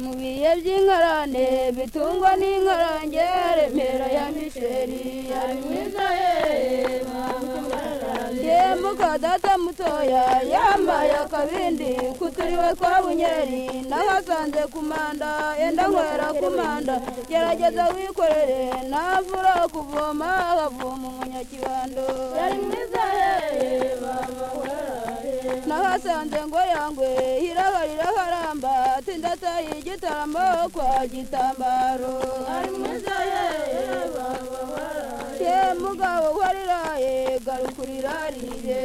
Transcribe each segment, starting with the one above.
mu biye by'inkarane bitungwa n'inkarange remera ya misheri ari mwiza yeee yemuka data mutoya yambaye akabindi kuturiwe twa bunyeri n'ahasanze kumanda yenda nkwera kumanda gerageza wikorere navura kuvoma akavoma umunyakibando yari mwiza yeee nahasanze ngo yangwe hiraba riraharamba tindataye igitaramo kwa gitambaro ari mwiza yeee ye mugabo wariraye garukurirarire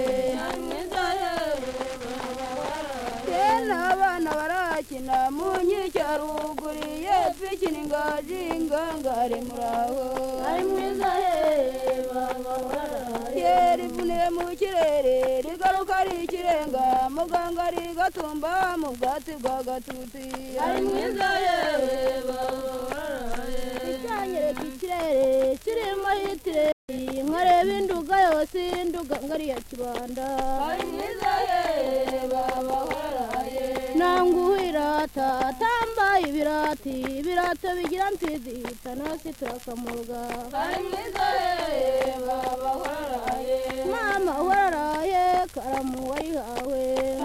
ari mwiza yeee n'abana barakina mu nkike haruguriye twikina ingaji ingangare muraho ari mwiza yeee rivuniye mu kirere rigaruka ari ikirenga muganga rigatumba mu bwatsi bwa gatutsi ari mwiza yewe icyanyereka ikirere kirimo hitireri nkareba induga yose induga ngari ya kibanda ari mwiza yewe baba waraye nanguhe irata tambaye ibirati ibirata bigira mfizi tanasi turakamuga ari mwiza yewe baba waraye mama waraye karamu wayihawe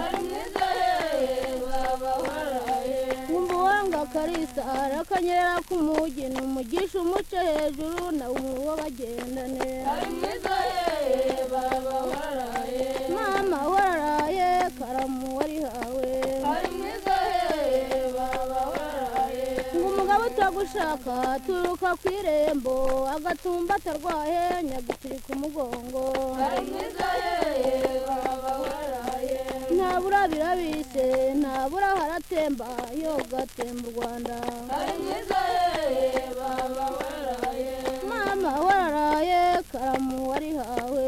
ari mwiza yewe baba waraye wumva uwanga akarisa arakanyera k'umugeni umugisha umuce hejuru nawe umuwo bagendane ari mwiza yewe baba waraye mama waraye karamu warihawe ari mwiza yewe baba waraye ngo umugabo utagushaka aturuka ku irembo agatumba atarwaye nyagutiri ku mugongo ari mwiza yewe baba waraye ntabura birabise ntabura haratemba yo gatemba u rwanda ari mwiza yewe baba waraye mama waraye karamu warihawe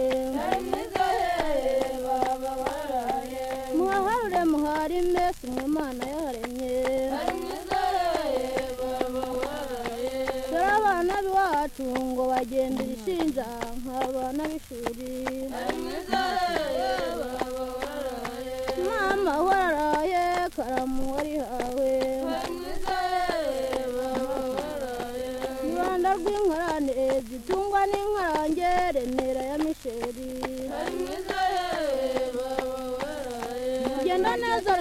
ari mwiza yewe baba waraye muhaharure muharime si mwe imana yaharemye ari mwiza yewe baba waraye dore abana b'iwacu ngo bagendera ishinja nk'abana b'ishuri ari mwiza yewe baba waraye mama waraye karamu warihawe ari mwiza yewe baba waraye rwanda rw'inkarane zitungwa n'inkarange remera ya misheri ari mwiza yewe baba waraye genda neza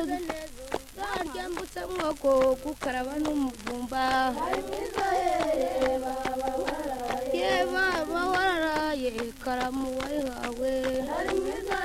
ryambutse mwoko gukaraba n'umuvumba ari mwiza yewe baba waraye ye baba waraye karamu warihawe ari mwiza